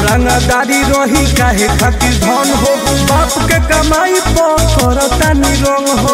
रंगदारी रही काहे खातिर धन हो बाप के कमाई पकड़ता निरंग हो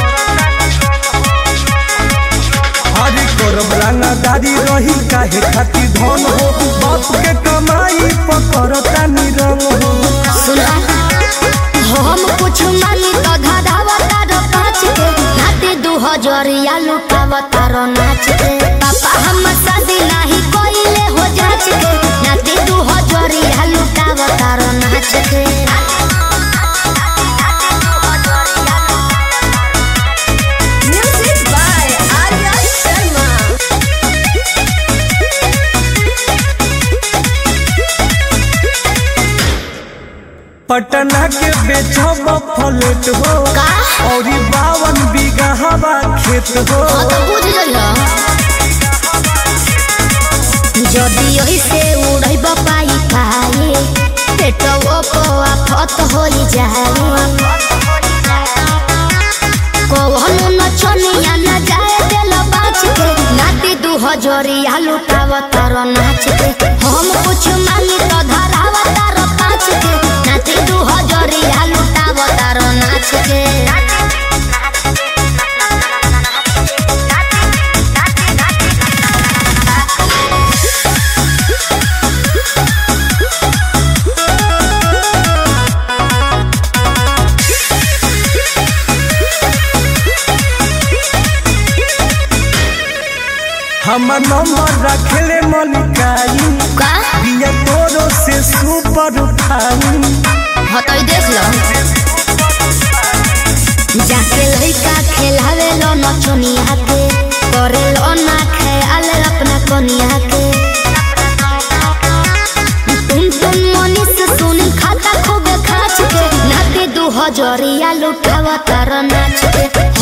हरी करब रंगदारी रही काहे खातिर धन हो बाप के कमाई पकड़ता निरंग हो सुना हम कुछ मानी तो धधावता रो पाँच के नाते दू हजरिया लुटावता रो नाच के पापा हम शादी नहीं कोइले हो जाच के नाते दू हजरिया लुटावता रो नाच के Music by Arya Sharma. Patna के बेचब फलेट हो का? और बावन बीघा हवा खेत हो हाँ तो बुझ जइहो যদি ওইসে উড়াইব পাই পায়ে পেট আফত হই যায় কখনো নচনিয়া না যায় দেল বাঁচকে নাতি দু হজরিয়া লুটাব তার নাচকে हम कुछ मांगी तो धराव तार पाँच के नाती दू हजरिया लुटाव तार नाच के हमर नंबर रखले मलिकाई का बिया तोरो से सुपर उठाई हतई देख लो जाके लइका खेलावे लो नचनिया के करे लो ना खेल अपना कनिया के तुम तुम मनीष सुनी खाता खूब खाच के नाते दू हजरिया लुटावा तार नाच के